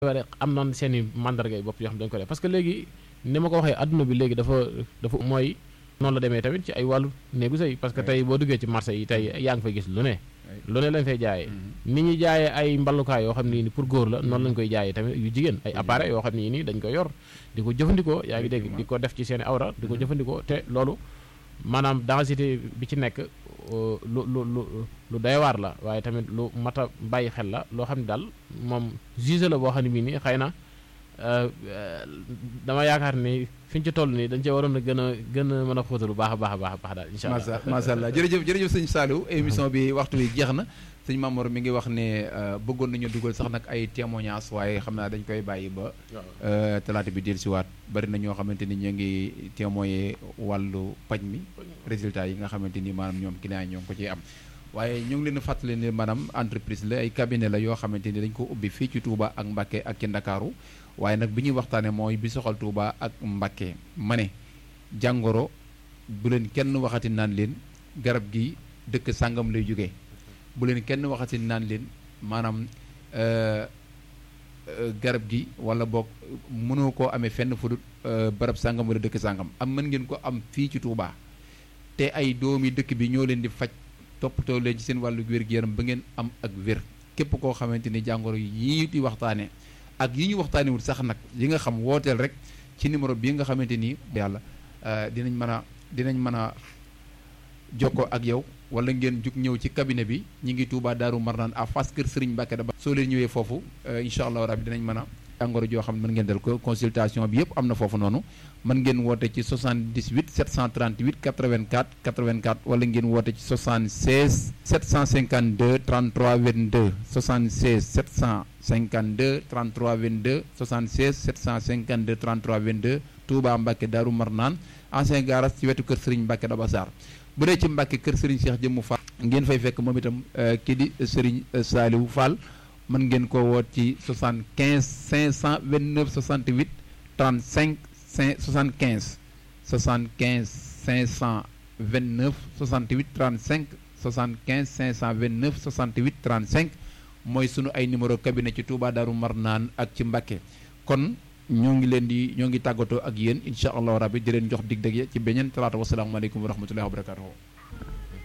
ware am noon seen i mandarga yi bopp yoo xam dañu ko def parce que léegi ni ma ko waxee adduna bi léegi dafa dafa mooy noonu la demee tamit ci ay wàllu néegu sëy parce que tey boo duggee ci marché yi tey yaa ngi fay gis lu ne lu ne lañ fay jaayee ni ñuy jaayee ay mballukaay yoo xam ne ni pour góor la noonu lañ koy jaayee tamit yu jigéen ay appareil yoo xam ne nii dañ koy yor di ko jëfandikoo yaa ngi dégg di ko def ci seen i awra di ko jëfandikoo te loolu maanaam densité bi ci nekk lu lu lu lu doy waar la waaye tamit lu mat a bàyyi xel la loo xam ne daal moom juge la boo xam ne bii nii xëy na dama yaakaar ni fi ñu ci toll nii dañ cee waroon a gën a gën a mën a xóotal bu baax a baax a baax a baax daal incha allah macha allah jërëjëf jërëjëf sëñ Saliou émission bi waxtu bi jeex na sëñ Mamour mi ngi wax ne bëggoon nañu dugal sax nag ay témoignages waaye xam naa dañ koy bàyyi ba talaata bi dellusiwaat bari na ñoo xamante ni ñu ngi témoigner wàllu paj mi résultat yi nga xamante ni maanaam ñoom client yi ñoo ngi ko ciy am waaye ñu ngi leen a fàttali ne maanaam entreprise la ay cabinet la yoo xamante ni dañ ko ubbi fii ci Touba ak Mbacké ak ci Ndakaaru waaye nag bi ñuy waxtaanee mooy bi soxal Touba ak Mbacké ma ne jàngoro bu leen kenn waxati naan leen garab gi dëkk sàngam lay jógee bu leen kenn waxati naan leen maanaam garab gi wala boog mënoo koo amee fenn fu dul barab sàngam wala dëkk sàngam am mën ngeen ko am fii ci Touba te ay doomi dëkk bi ñoo leen di faj toppatoo leen ci seen wàllu wér-gu-yaram ba ngeen am ak wér képp koo xamante ni jàngoro yi di waxtaanee ak yi ñu waxtaanewul sax nag yi nga xam wooteel rek ci numéro bii nga xamante ni yàlla dinañ mën a dinañ mën a jokkoo ak yow wala ngeen jug ñëw ci cabinet bi ñi ngi Touba Daaru Marnaan à face kër Serigne Mbacké da ba soo leen ñëwee foofu incha allah rabbi dinañ mën a jàngoro joo xam ne mën ngeen dal ko consultation bi yëpp am na foofu noonu mën ngeen woote ci 78 738 84 84 wala ngeen woote ci 76 752 33 22 76 752 33 22 76 752 33 22 Touba Mbacké Daaru Marnaan ancien garage ci wetu kër Serigne Mbacké da Bassar bu dee ci Mbacké kër Serigne Cheikh Jëmmu Fall ngeen fay fekk moom itam kii di Serigne Saliou Fall mën ngeen ko woot ci 75 529 68 35 5 75 75 529 68 35 75 529 68 35 mooy sunu ay numéro cabinet ci Touba Darou Marnaan ak ci Mbacké kon ñoo ngi leen di ñoo ngi tàggatoo ak yéen incha allahu rabbi di leen jox dig dëgg ci beneen talaata wasalaamaaleykum wa rahmatullahi wa barakatuhu